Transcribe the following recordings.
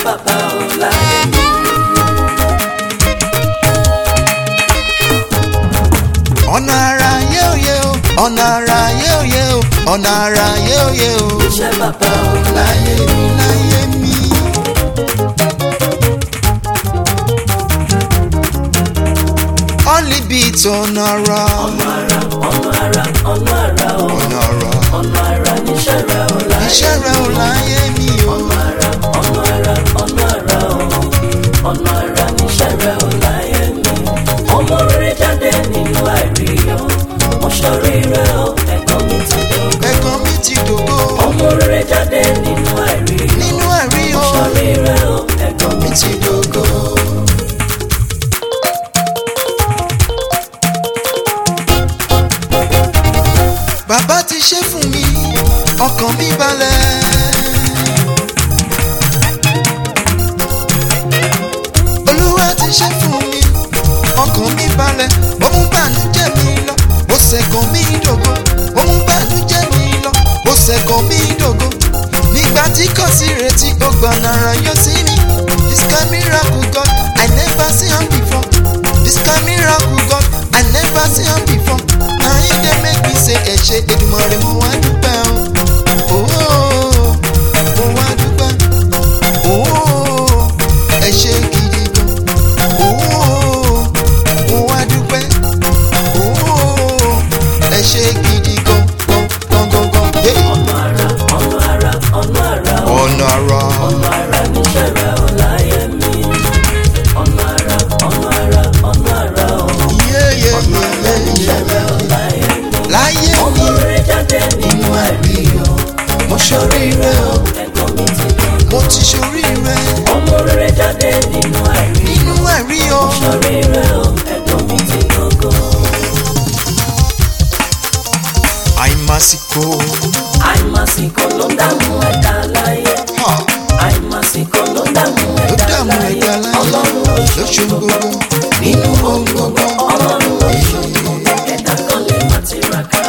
bàbá ò láyé mi. ọ̀nà ara yóò yẹ o ọ̀nà ara yóò yẹ o ọ̀nà ara yóò yẹ o iṣẹ́ bàbá ò láyé mi. láyé mi. Only beat ọ̀nà ara ọ̀nà ara ọ̀nà ara ọ̀nà ara ò ọ̀nà ara ọ̀nà ara níṣẹ́ rẹ̀ ò láyé iṣẹ́ rẹ̀ ò láyé mi o. ọ̀nà ara ọ̀nà ara ọ̀nà ara ò ọ̀nà ara níṣẹ́ rẹ̀ ò láyé mi. ọmọ rere jáde nínú àìríyọ mo ṣọrí rẹ o ẹ̀gbọ́n mi ti dùn. ẹ̀gbọ́n mi ti dògbò ọmọ rere jáde nínú àìríyọ nínú ẹ̀rí mo o ṣọrí rẹ o ẹ̀gbọ́n mi mi ti dògbò. bàbá ti ṣe fún mi ọkàn mi balẹ̀. olúwa ti ṣe fún mi ọkàn mi balẹ̀ ó mú bànújẹ́ mi lọ ó ṣẹ́gun mi dògo ó mú bànújẹ́ mi lọ ó ṣẹ́gun mi dògo nígbà tí kò sí retí ó gbọ̀nà ara yọ sí mi this kind miracle God I never see am before this kind miracle God I never see am before na him dey make me say ẹ ṣé Èdùmàrè mo wá dúpẹ́ o ooo mo wá dúpẹ́ ooo ẹ ṣé gidi gan ooo mo wá dúpẹ́ ooo ẹ ṣé gidi gan gan gan gan gan. Hey! ọ̀nà ara ọ̀nà ara ọ̀nà ara ò ọ̀nà ara ọ̀nà ara níṣẹ́ rẹ̀ ò láyé mi. ọ̀nà ara ọ̀nà ara ọ̀nà ara ò yéyé ọ̀nà ara níṣẹ́ rẹ̀ ò láyé mi. láyé ọmọ rere jáde nínú àìríyọ mo ṣọrí rẹ o ẹ̀gbọ́n mi ti dùn. mo ti ṣoríire ọmọ rere jáde nínú àìríyọ nínú ẹ̀rí o ṣọrí rẹ o ẹ̀gbọ́n mi ti gbogbo. àìmásìkò àìmásìkò ló ń dààmú ẹ̀dá láyé ha, àìmásìkò ló ń dààmú ló ẹ̀dá dààmú láyé ẹ̀dá láyé ọlọ́run ló ló ṣe gbogbo nínú ohun gbogbo ọlọ́run ló ṣògo ẹ̀dá kan lè má tiraka.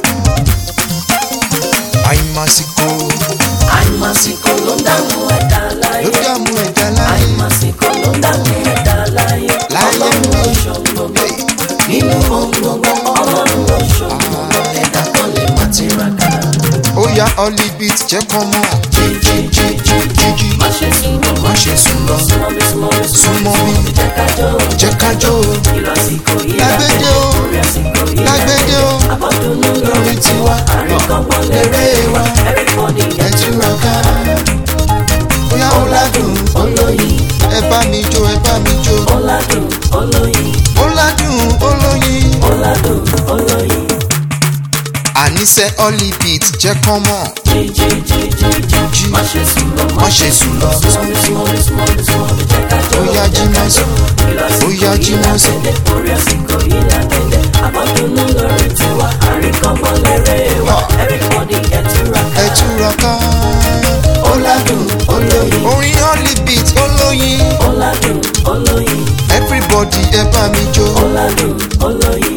àìmásìkò àìmásìkò ló ń dààmú ẹ̀dá láyé ló dààmú ẹ̀dá láyé àìmásìkò ló ń dààmú ẹ̀dá láyé Láyé ọlọ́run ló mi. ṣògo nínú ohun gbogbo ọlọ́run ló ṣògo ẹ̀dá kan lè má tiraka. ó yá ọlí beat jẹ́ kán mọ̀ jíjí má ṣe sùn lọ má ṣe sùn lọ súnmọ́ bí súnmọ́ bí súnmọ́ bí jẹ́ ká jó jẹ́ ká jó o ìlọsìkò yìí lágbédé o orí àsìkò yìí lágbédé o abọ́dúnú lórí lórí tiwa àríkọ́gbọ́n lérè wa everybody ẹ túraká ó yá ó ládùn olóyin ẹ bá mi jó ẹ bá mi jó ọ̀làdùn olóyin ó ládùn olóyin ọ̀làdùn olóyin àníṣe ọlí beat jẹ́ kán mọ̀ jíjíjíjíjí má ṣe sùn lọ má ṣe sùn lọ súnmọ́ bí súnmọ́ bí súnmọ́ bí súnmọ́ bí jẹ́ ká jó ó yá jí mọ́ sí ó yá jí mọ́ sí orí àsìkò yìí lágbèdè abọ́dúnú lórí tiwa àríkọ́gbọ́n lérè wa everybody ẹ túraká ẹ túraká ó ládùn olóyin orin ọlí beat olóyin ọ̀làdùn olóyin everybody ẹ bá mi jó ọ̀làdùn olóyin.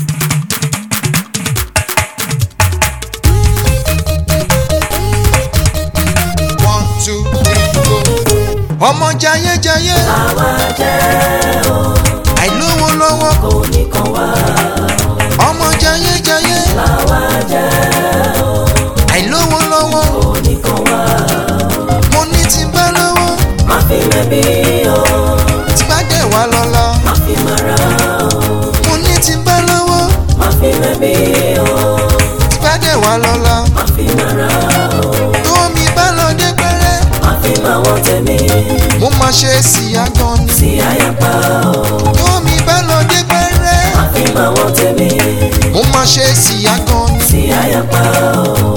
one two three go. ọmọ jayéjayé àwa jẹ́ o àìlówó lọ́wọ́ kò ní kan wá ọmọ jayéjayé àwa jẹ́ o àìlówó lọ́wọ́ kò ní kan wá mo ní tí bá lọ́wọ́ má fi mẹ́bí o tí bá dẹ̀ wá lọ́la má fi mara o mo ní tí bá lọ́wọ́ má fi mẹ́bí o tí bá dẹ̀ wá lọ́la má fi mara o tó mi bá lọ dé pẹ́rẹ́ má fi máa wọ́n tẹ̀mí mo máa ṣe síyá gan ni sí àyàpá o tó mi bá lọ dé pẹ́rẹ́ má fi máa wọ́n tẹ̀mí mo máa ṣe síyá gan ni. sí àyàpá o.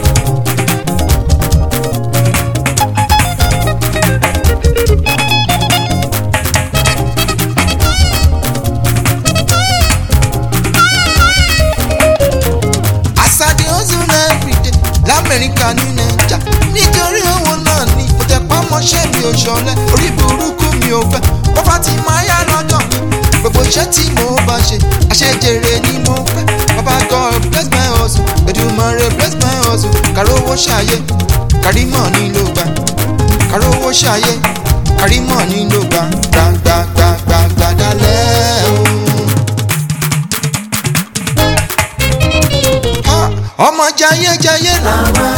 àṣàdé hustle everyday lamẹ́ríkà ní nàìjà nítorí owó náà ni mo tẹ pamọ́ṣẹ́ mi ò ṣọlẹ̀ orí burúkú mi ò fẹ́ bọ́fà tí máa yá lọ́dọ̀ mi gbogbo iṣẹ́ tí mo bá ṣe àṣejèrè ni mo fẹ́ baba god bless my hustle Èdùmàrè bless my hustle kàró owó ṣàyè kárí mọ̀ ní ló gbà kàró owó ṣayé àrímọ̀ nínú gbàgbàgbàgbàgbà dalẹ̀ o. Ah, ọmọ jayéjayé làwọn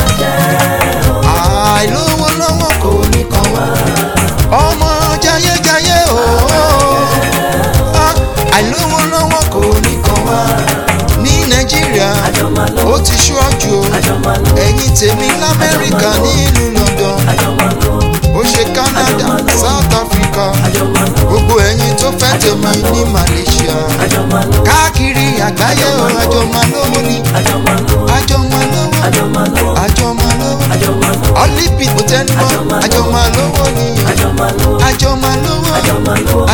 àìlówó lọ́wọ́ kò ní kàn wá ọmọ jayéjayé o Ah, àìlówó lọ́wọ́ kò ní kàn wá ní nàìjíríà ó ti ṣọ́jú o ẹ̀yin tèmi lamẹ́ríkà nílùú london ó ṣe canada south africa gbogbo ẹ̀yin tó fẹ́ tèmi ní malaysia káàkiri àgbáyé o àjọ máa lówó ni àjọ máa lówó àjọ máa lówó olympic tẹnumọ́ àjọ máa lówó ni àjọ máa lówó